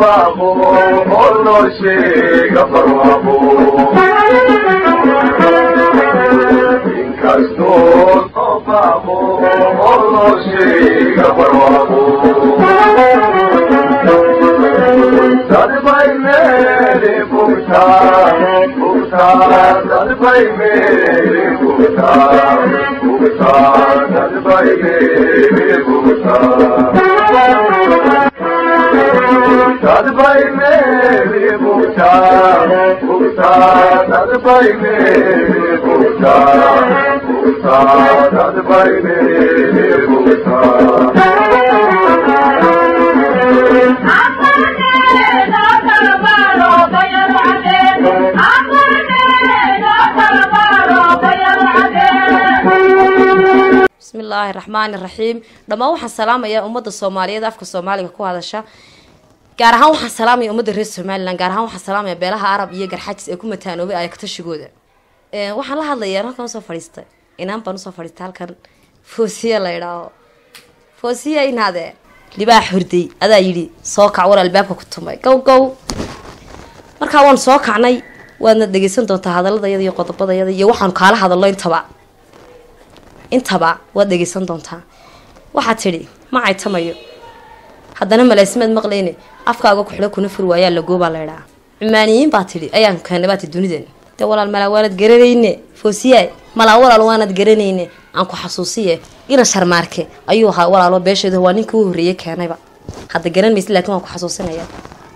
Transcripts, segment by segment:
baaqo oo loo sheega barwaaqo inkastoo soo baaqo oo loo sheega barwaaqo dadbay meeli bugtaa bugtaa dadbay meeli bugtaa bugtaa dadbay meeli bugtaa dadbay meeli bugtaa bugtaa dadbay meeli bugtaa bugtaa dadbay meeli bugtaa bismillaahi raxmaani raxiim dhammaan waxaan salaamayaa ummadda soomaaliyeed afka soomaaliga ku hadasha gaar ahaan waxaan salaamaya ummadda reer somalilan gaar ahaan waxaan salaamaya beelaha arab iyo garxajis ee ku mataanoobay ayakatashigooda waxaan la hadlayaa halkan usoo fadhiistay inaan baan usoo fadhiistay halkan foosiya la idhaaho foosiya inaadee libaax hurday adaa yidhi soo kac war albaabka ku tumay gow gow markaa waan soo kacnay waadna dhegeysan doontaa hadaladayada iyo qodobadayada iyo waxaanu kaala hadalno intaba intaba waad dhegeysan doontaa waxaad tidhi ma caytamayo haddana malaasimaad maqlayne afkaaga kuxidho kuna fur waayaa lagoobaa laydhaa cumaaniyiin baa tidhi ayaan keenay baati dunidan dee walaal malaa waanad garanayne foosiyaay malaa walaal waanad garanayne aan ku xasuusiye ina sharmaarke ayuu ahaa walaalo beesheedu waa ninkii u horreeye keenayba hadda garan maysa lakin waan ku xasuusinaya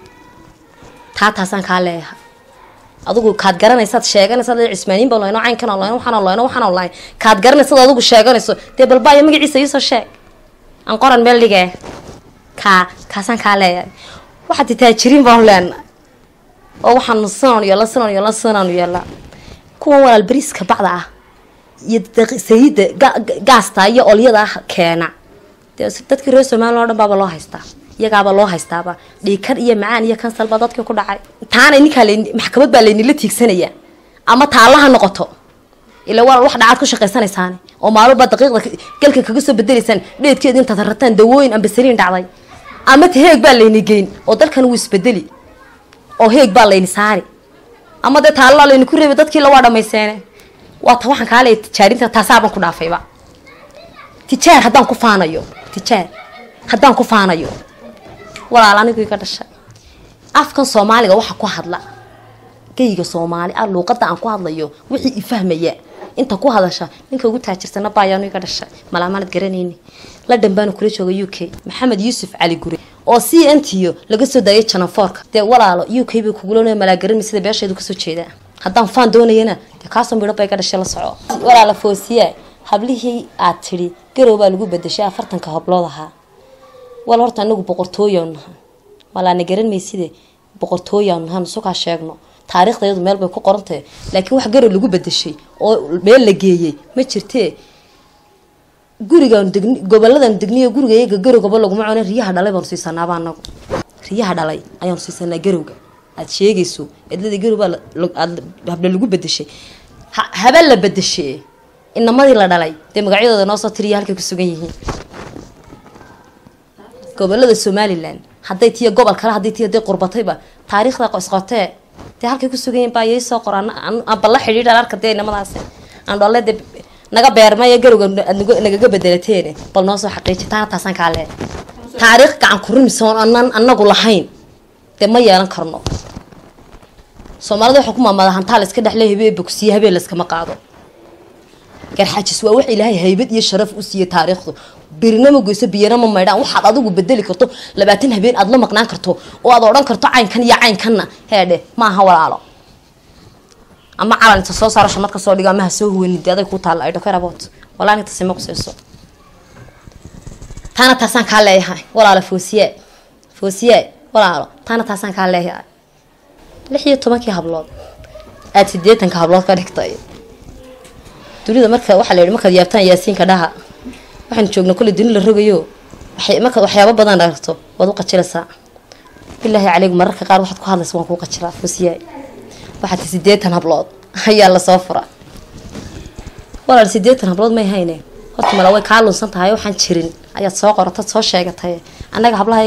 taa taasaan kaa leeyahay adigu kaad garanaysaad sheeganaysaad cismaaniin baan layno caynkan aan layno waxaan layno waxaan lahayn kaad garanaysaad adigu sheeganayso dee balbaayo magaciisa iisoo sheeg aan qoran meel dhigee kaa kaasaan kaa leeyahay waxaad taajiriin baanu leenahay oo waxaanu sinaanu yeella sinaanu yeella sinaanu yeella kuwan walaal bariiska bacda ah iyo sayida gaasta iyo olyada ah keena dee dadkii reer somalilan o dhan baaba loo haystaa iyagaaba loo haystaaba dhiikan iyo macaan iyo kansal baa dadkii ku dhacay taana ninkaa l maxkamad baa laynila tiigsanaya ama taallaha noqoto ila walaal wax dhacaad ku shaqaysanaysaane oo maalmoba daqiiqda galka kaga soo bedelaysaan dheedkeeda intaad rataan dawooyin ambasaliin dhacday ama ta heeg baa layni geyn oo dalkan wuu isbedeli oo heeg baa layni saari ama dee taallaa layni ku reebay dadkii la waa dhamayseene waa ta waxaan kaa leeya tijaarinta taasaaban ku dhaafayba tijaar haddaan ku faanayo tijaar haddaan ku faanayo walaal anigu iga dhashay afkan soomaaliga waxa ku hadla geyga soomaali ah luuqada aan ku hadlayo wixii ifahmaya inta ku hadasha ninka ugu taajirsana baayaanu iga dhashay malaamanad garanayni la dhanbaanu kula jooga u k maxamed yuusuf cali gure oo c n t o laga soo daayay janafoorka dee walaalo u k bay kugula malaagarami sida beesheedu kasoo jeedaa haddaan faan doonayana dee kaasoo midho ba iga dhashay la soco walaala foosiya hablihii aad tidhi garow baa lagu bedeshay afartanka hablood ahaa wal horta anagu boqortooyaanu naha malaana garan mayside boqortooyaanu nahan sukaa sheegno taariikhdayadu meel bay ku qorantahay laakiin wax garow lagu bedeshay oo meel la geeyey ma jirtee gurigaanu degn goboladaanu degniyo guriga iyaga garowgaba laguma cona riyaha dhalay baanu siisanaaba anagu riyaha dhalay ayaanu siisanaa garowga aad sheegayso edlada garow baa habla lagu bedeshay habe la bedeshe inamadii la dhalay dee magacyadooda noo soo tiriya halkay ku sugan yihiin gobolada somalilan hadday tiya gobol kale hadday tiya dee qurbatayba taariikhda isqotee dee halkay ku sugan yihin baa yay soo qora aba la xidhiidha arka dee inamadaas aan dholle dee naga beermaya garowga nagaga bedelateene bal noo soo xaqiiji taana taasaan kaa leehay taariikh gacan kurimisoon anan anagu lahayn dee ma yeelan karno soomaalida waxaa ku maamada hantaa la iska dhexle habeen bogsiye habeen layskama qaado garxajis waa wax ilaahay haybad iyo sharaf u siiyey taariikhdu birina ma goyso biyana ma maydhaan waxaad adigu bedeli karto labaatan habeen aad la maqnaan karto oo aad odhan karto caynkan iyo caynkanna heedhe ma aha walaalo ama calan inta soo saaro shamad ka soo dhigo ama ha soo huwanin dee aday ku taalla ay dhakaraboot walaan inta sima qusayso taana taasaan kaa leeyahay walaalo foosiye foosiye walaalo taana taasaan kaa leeyahay lix iyo tobankii hablood aada sideetanka hablood ka dhigtay dunida marka waxaa la yihi markaad yaabtaan yaasiinka dhaha waxaan joogna kolley duni la rogayo waxay markaad waxyaabo badan aragto waad u qajilaysaa bilaahi caleygu mararka qaar waxaad ku hadlaysa waan kuu qajilaa fusiyaay waxaad ti sideetan hablood ayaa lasoo fura walaal sideetan hablood may hayne horta mala way kaa lunsan tahay waxaan jirin ayaad soo qoratad soo sheegatay annaga hablahayga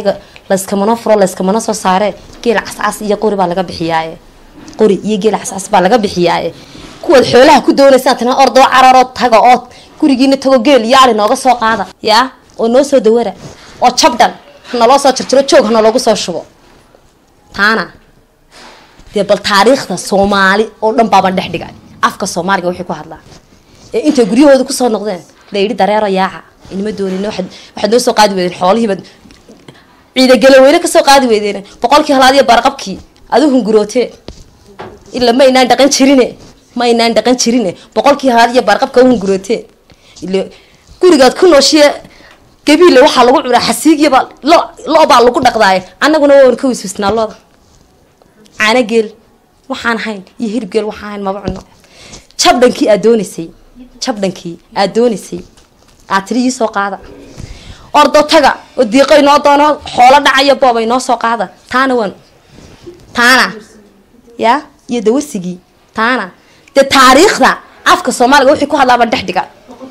layskamana furo layskamana soo saare geela cascas iyo qori baa laga bixiyaaye qori iyo geela cascas baa laga bixiyaaye kuwaad xoolaha ku doonaysaan tana ordoo cararoo taga oo gurigiina tago geel iyo ari nooga soo qaada yaa oo noo soo dawara oo jabdhan hanaloo soo jarjiro joog hana loogu soo shubo taana dee bal taariikhda soomaali oo dhan baaban dhex dhigay afka soomaaliga waxay ku hadlaan ee intay guryahooda kusoo noqdeen la yidhi dareero yaaca inima doonin waxaad waxaad noo soo qaadi weydeen xoolihiibaad ciidagala weyne kasoo qaadi weydeen boqolkii halaad iyo barqabkii adu hungurootee ila ma aynaan dhaqan jirine ma aynaan dhaqan jirine boqolkii halaad iyo barqabka hungurootee ila gurigaad ku nooshiye gabiille waxaa lagu cunaa xasiigyaba lo lo-baa lagu dhaqdaaye annaguna waan ka wiswisnaa looda caano geel waxaan hayn iyo hirib geel waxaan hayn maba cuno jabdhankii aad doonaysay jabdhankii aad doonaysay aad tiri ii soo qaada ordo taga oo diiqo inoo doono xoolo dhacayo booba inoo soo qaada taana waan taana ya iyo dawasigii taana dee taariikhda afka soomaaliga wixii ku hadlaaba dhex dhiga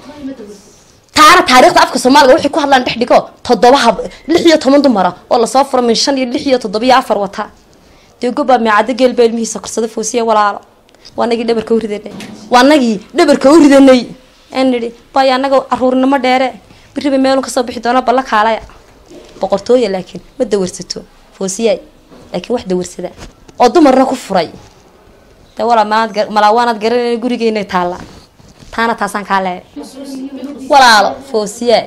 taana taariikhda afka soomaaliga wixii ku hadlaan dhex dhigo toddoba hab lix iyo toban dumara oo lasoo furo min shan iyo lix iyo toddoba iyo afar wata dee gobaa meecado geel baa ilmihiisa korsada foosiya walaalo waa nagii dhabarka u ridanay waa nagii dhabarka u ridanay aan nidhi bay annaga caruurnimo dheere biriba meelun kasoo bixi doona balla kaalaya boqortooya laakiin ma dawarsato foosiyaay laakiin wax dawarsada oo dumarna ku furay dee walaa malaad malaa waanaad garanayna gurigeynay taallaa taana taasaan kaa leehay walaalo foosiyaay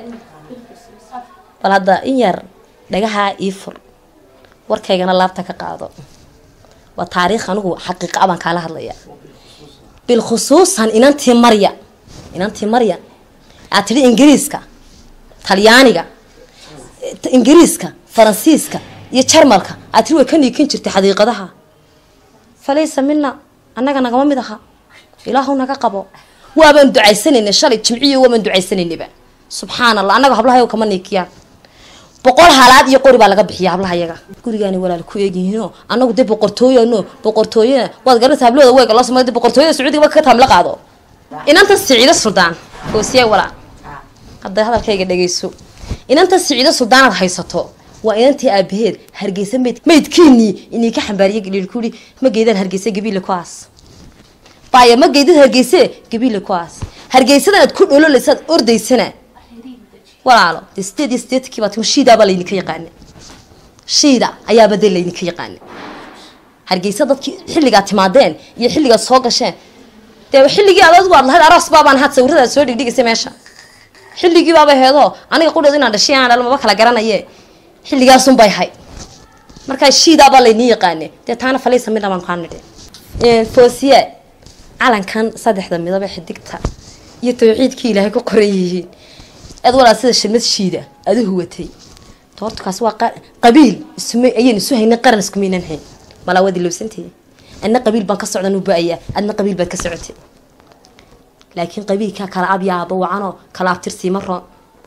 bal hadda in yar dhagahaa ii fur warkaygana laabta ka qaado waa taariikh anigu xaqiiqa baan kaala hadlaya bilkhusuusan inantii marya inantii marya aad tidhi ingiriiska talyaaniga ingiriiska faransiiska iyo jarmalka aad tiri way ka niikin jirtay xadiiqadaha falaysa mina annaga nagama mid aha ilaahu naga qabo waabaan ducaysanaynay shalay jimciyo waabaan ducaysanaynayba subxaan allah annaga hablahayo kama niikiyaan boqol halaad iyo qori baa laga bixiya hablaha yaga gurigaani walaal ku eegyihiinoo annagu dee boqortooyano boqortooyana waad garanaysa hablooda weega loo samay boqortooyada sacuudiga ka taamla qaado inanta siciido suldaan foosiya walaa hadday hadalkayga dhagayso inanta siciido suldaanaad haysato waa inantii aabaheed hargeysa mayd maydkiinii inii ka xambaariye galiil kuuri ma geedaan hargeysa gabiile kuwaas baaya ma geedad hargeyse gabiile kuwaas hargeysadan aad ku dhololeysaad ordaysana walaalo dee sideed iyo sideetankii baa timi shiidaabaa laydinka yaqaana shiida ayaaba dee laydinka yaqaana hargeysa dadkii xilligaad timaadeen iyo xilligaad soo gasheen dee xilligii adood waad lahayd aroos baabaan ahaad sawiradaad soo dhigdhigaysa meesha xilligii baaba heedoo aniga qudheed inaan dhashay aan dhalo maba kala garanaye xilligaasun bay hay markaa shiidaabaa laydin yaqaane dee taana falaysa midna baan kaa nidhi foosiye calankan saddexda midaba xidigta iyo tawxiidkii ilaahay ku qoran yihiin aad walaa sida shilmad shiida aada u huwatay toortukaas waa qabiil isuma ayaan isu haynay qaran iskumaynan hayn malaa waad ilowsantahay adna qabiil baan ka socdan u ba-ayaa adna qabiil baad ka socotay laakiin qabiilkaa kala abyaaba wacanoo kala abtirsiima roon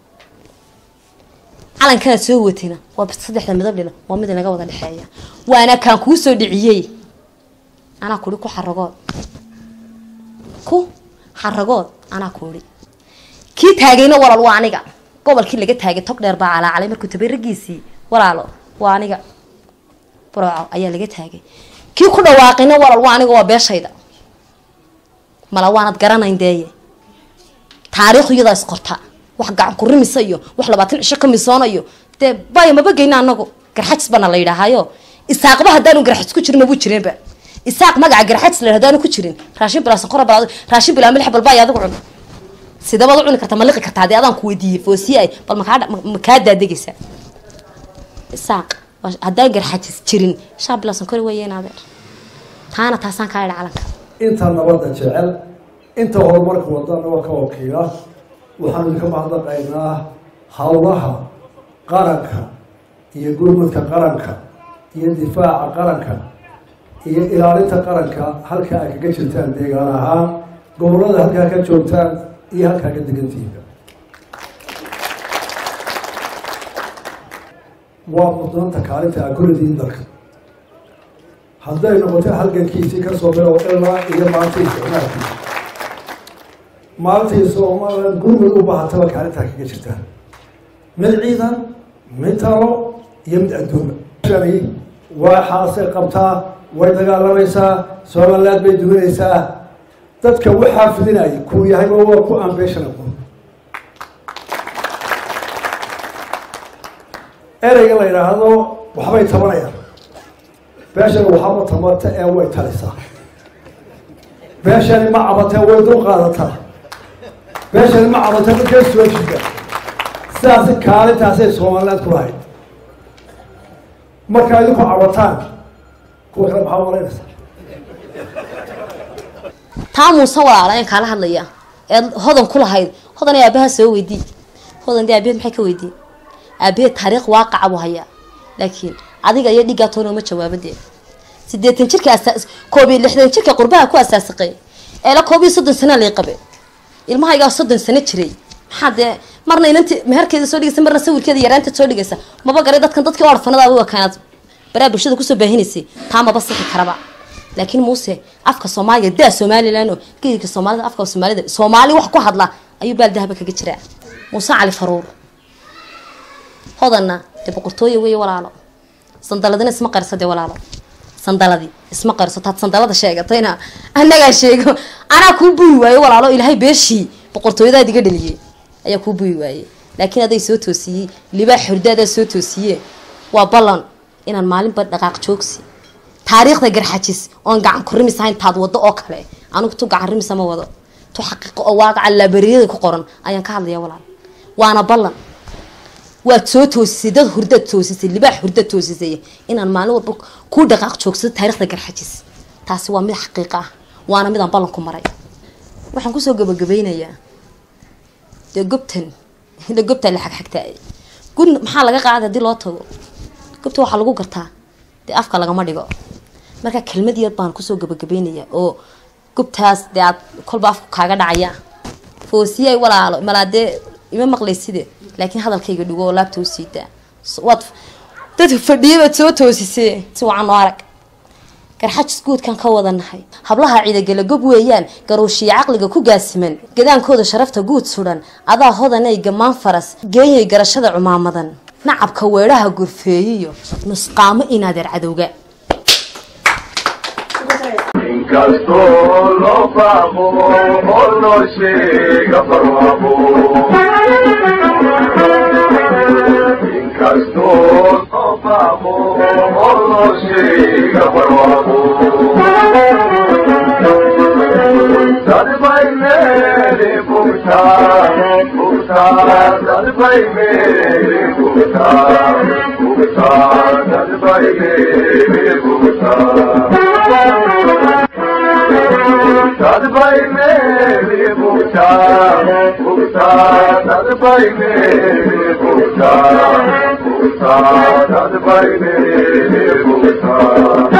calankanaad soo huwatayna waa saddexda midablina waa mid inaga wada dhexeeya waana kaan kuu soo dhiciyey anaa kuri ku xaragood ku xaragood anaa kuuri kii taagayna walaal waa aniga gobolkii laga taagay tog dheer baa calaacalay markuu tabay raggiisii walaalo waa aniga burooco ayaa laga taagay kii ku dhawaaqayna walaal waa aniga waa beeshayda mala waanad garanayn deeye taariikhu iyadaa isqorta wax gacan ku rimisa iyo wax labaatan cisho ka misoonayo dee baya maba geyna anagu garxajis bana la yidhaahayo isaaqba haddaanu garxajis ku jirin mabuu jireenba isaaq magaca garxajis la hadaanu ku jirin raashin bilaa sonkora bal raashin bilaa milix balba ay adigu cun sidabaad u cuni karta ma liqi kartaa hadii adaan ku weydiiyey foosiyaay bal makaa makaa daadegaysa isaaq haddaan garxajis jirin shaa bilaa sonkori weeyeen adeer taana taasaan kaa idha calanka inta nabadda jecel inta horumarka wadana waa ka wakiila waxaanu idinka mahadnaqaynaa howlaha qaranka iyo gurmadka qaranka iyo difaaca qaranka iyo ilaalinta qaranka halka ay kaga jirtaan deegaan ahaan gobollada halkaa ka joogtaan iyo halkaa ka degantihiinka waa mudnaanta kaalinta aa kullidiin dalka hadday noqoto halgankiisii kasoo bilow ilaa iyo maalintii isticmaalkiisa maalintii soomaaliland gurmud u baahataba kaalintaa kaga jirtaan mid ciidan mid talo iyo mid adduunba shani waxaasay qabtaa way dagaalamaysaa somaliland bay duminaysaa dadka waxaa fidinaya kuu yahayba waa ku ambitionable ereyga la yidhaahdo waxbay tabanayaan beeshani waxaba tamata ee way talisaa beeshani ma cabatee way dul qaadataa beeshani ma cabatee dadkay soo jida sidaasi kaalintaasay somaliland ku lahayd markaa idinku cabataan kuwa kale maxaa malaynaysaa taa muuse walaala ayaan kaala hadlaya eed hodan ku lahayd hodan ee aabaha soo weydii hodan dee aabaheed maxay ka weydii aabaheed taariikh waaqaca buu hayaa laakiin adiga iyo dhigaa toona uma jawaabo dee sideetan jirka asaas koob iyo lixdan jirka qurbaha ku asaasiqay eela koob iyo soddon sana lay qabe ilmahaygaa soddon sano jiray maxaa dee marna inanti meherkeeda soo dhigaysa marna sawirkeeda yaraanta soo dhigaysa maba garay dadkan dadkii orfanada u ekaanaad baraa bulshada kusoo baahinaysay taa maba sixi karaba laakiin muuse afka soomaaliga daa somalilan oo geedka soomaalida afka soomaalida soomaali wax ku hadla ayuu baal dahaba kaga jiraa muuse cali faruur hodanna dee boqortooye weeye walaalo sandaladina isma qarso dee walaalo sandaladi isma qarso taad sandalada sheegatayna annagaa sheego anaa kuu buyi waaye walaalo ilaahay beeshii boqortooyadaad iga dhaliyey ayaa kuu buyi waaye laakiin aday soo toosiyey libaa xordaadaa soo toosiye waa ballan inaan maalinba dhaqaaq joogsi taariikhda garxajis oon gacan ku rimis ahayn taad wado oo kale anigu tu gacan rimisa ma wado tu xaqiiqo oo waaqaca laabariyada ku qoran ayaan ka hadlaya walaal waana ballan waad soo toosisay dad hurdaad toosisay libaax hurdaad toosisay inaan maalin walba ku dhaqaaq joogsado taariikhda garxajis taasi waa mid xaqiiqa ah waana midaan ballan ku maray waxaan kusoo gabagabeynayaa dee gobtan ila gobtaa la xagxagtaay gun maxaa laga qaaday haddii loo tago gobta waxaa lagu gartaa dee afka lagama dhigo marka kelmad yar baan kusoo gabagabeynayaa oo gobtaas dee aad kolba afku kaaga dhacaya foosiyay walaalo malaa dee ima maqlayside laakiin hadalkayga dhigo oo laabta u siidaa waad dad fadhiyabaad soo toosisee si wacan oo arag garxajis guudkan ka wadanahay hablaha ciidagala gob weeyaan garuushiya caqliga ku gaasiman gadaankooda sharafta guud sudan adaa hodanay gamaan faras geeyay garashada cumaamadan nacabka weedhaha gurfeeyiyo nusqaamo inaadeer cadowga inkastoo loo faaqo oo loo sheega barwaaqo inkastoo loo faaqo oo loo sheega barwaaqo dad bay meeli bugtaa bugtaa dad bay meeli bugtaa bugtaa dad bay meeli bugtaa Sadbay meri bukta, bukta, sadbay meri bukta, bukta, sadbay meri bukta.